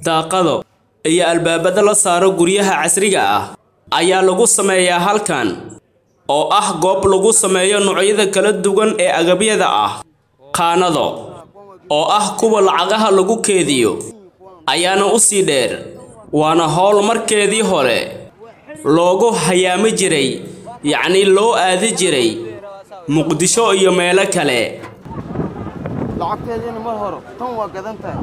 daaqado iyo albaabada la saaro guryaha casriga ah ayaa lagu sameeyaa halkan oo ah goob lagu sameeyo noocyada kala duwan ee agabyada ah qaanado oo ah kuwa lacagaha lagu keediyo ayaana u sii dheer waana howl markeedii hore loogu hayaami jiray yacnii loo aadi jiray muqdisho iyo meelo kale lacagteediina mar hore tan waa gadan tahay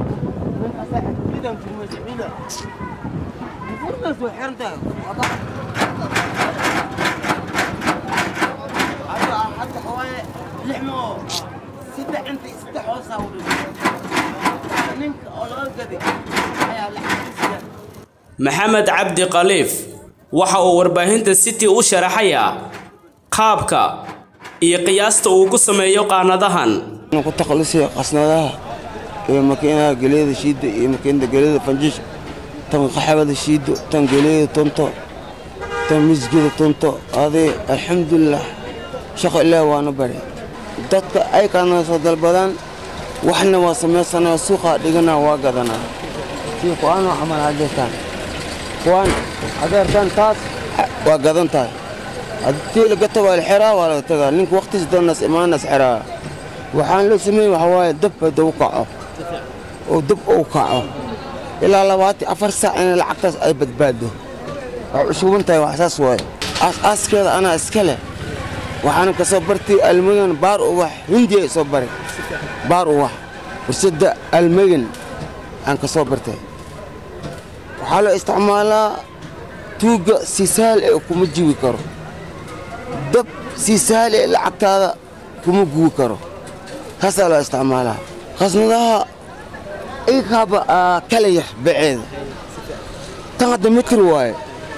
maxamed cabdi khaliif waxa uu warbaahinta city u sharaxayaa qaabka iyo qiyaasta uu ku sameeyo qaanadahan ku takhalusaya qasnadaha iyo makiinaha geliyada shiidda iyo makiinada geliyada fanjisha tan qaxabada shiiddo tan geliyada tonto tan misgida tonto aday alxamdulilah shaqo ilaah waana bari dadka ay kaana soo dalbadaan waxna waa samaysanaa suuqa dhigana waa gadanaa sii kuwaanoo camal hadeertaan kuwaan hadeertaan taas waa gadan tahay haddii lagata waa la xiraa waa laga tagaa ninka waqtiis doonaas imaanas xiraa waxaan loo sameeyey waxaa waaye dab hadda u kaco oo dab uu kaco ilaa labaatan afar saac in lacagtaas ay badbaado waxay ushuban tahay wax saas waaye aas-aaskeeda anaa iska leh waxaana ka soo bartay almagan baar uwax hindiya soo baray baar uwax warsadda almagan aan ka soo bartay waxaa loo isticmaalaa tuugga si sahal ee kuma jiwi karo dab si sahal ee lacagtaada kuma guwi karo taasaa loo isticmaalaa khasnadaha ikaaba kala yar baceeda tan hadda mitir waaye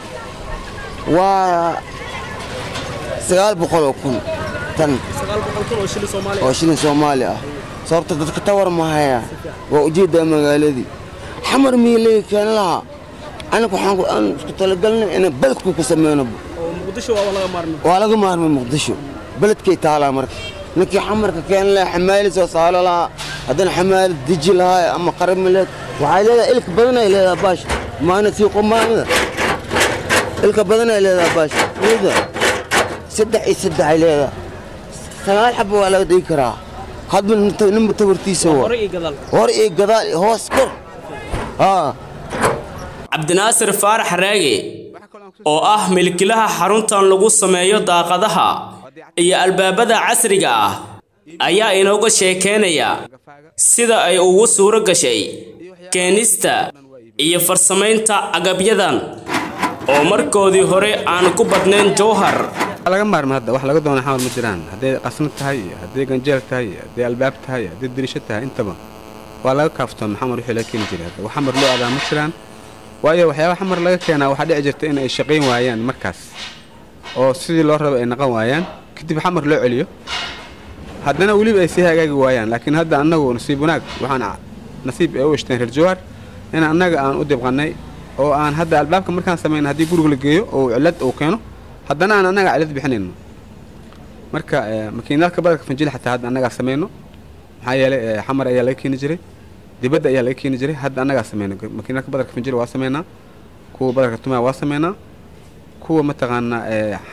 waa sagaal boqol oo kun tan oo shilin soomaali ah sababta dadka tawar mahaya waa ujeeddaa magaaladii xamar miilay keen lahaa aniga waxaan isku talagalnay inaan beledku ku sameyno waa laga maarmay muqdisho beledkay taalaa marka ninkii xamarka keen lahaa xamaali soo saalo lahaa haddana xamaali deji lahaa ama qaramileed waxay leedahay ilka badanay leedahay baash maana sii qomaamida ilka badanay leedahay baash ida saddex iyo saddex ay leedahay sagaal xaba waa laga dhigi karaa hadba ninba tabartiisa waa hore iyo gadaal iyo hoos kor haa cabdinaasir faarax raage oo ah milkilaha xaruntan lagu sameeyo daaqadaha iyo albaabada casriga ah ayaa inooga sheekeynaya sida ay ugu suuro gashay keenista iyo farsamaynta agabyadan oo markoodii hore aan ku badnayn jowhar laga maarma hadda wax laga doona xamar ma jiraan hadday qasnad tahay iyo hadday ganjeel tahay iyo hadday albaab tahay iyo hadday dirisho tahay intaba waa laga kaaftoon xamar wixii laga keeni jiray hadda wax xamar loo aadaa ma jiraan waayo waxyaaba xamar laga keenaa waxaa dhici jirta in ay shaqayn waayaan markaas oo sidii loo raba ay naqan waayaan kadib xamar loo celiyo haddana weliba ay sii hagaagi waayaan laakiin hadda annagu nasiib wanaag waxaan nasiib ee u ishteen reer jawaar in annaga aan u dibqannay oo aan hadda albaabka markaan samayna haddii guriga la geeyo oo cillad uu keeno haddana aan annaga cillad bixinayno marka makiinadka badarka fanjil xataa hadda annagaa samayno maxaa yeelay xamar ayaa laga keeni jiray dibadda ayaa laga keeni jiray hadda annagaa samayno makiinadka badarka fanjil waa samaynaa kuwa badarka tumaa waa samaynaa kuwa mataqaanaa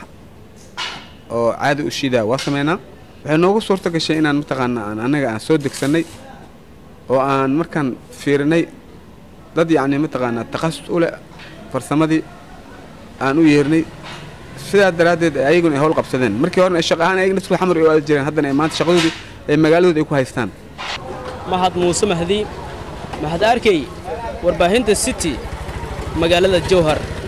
oo caadi u shiidaa waa samaynaa waxay noogu suurto gashay inaan mataqaanaa aan annaga aan soo degsannay oo aan markaan fiirinay dad yacni mataqaanaa takhasus u leh farsamadii aan u yeernay sidaa daraaddeed ayaguna ay howl qabsadeen markii horena ay shaqo ahaan ayaga nafskooda xamar ay u aadi jireen haddana ay maanta shaqadoodii ay magaaladooda ay ku haystaan mahad muuse mahdi mahad arkey warbaahinta city magaalada jowhar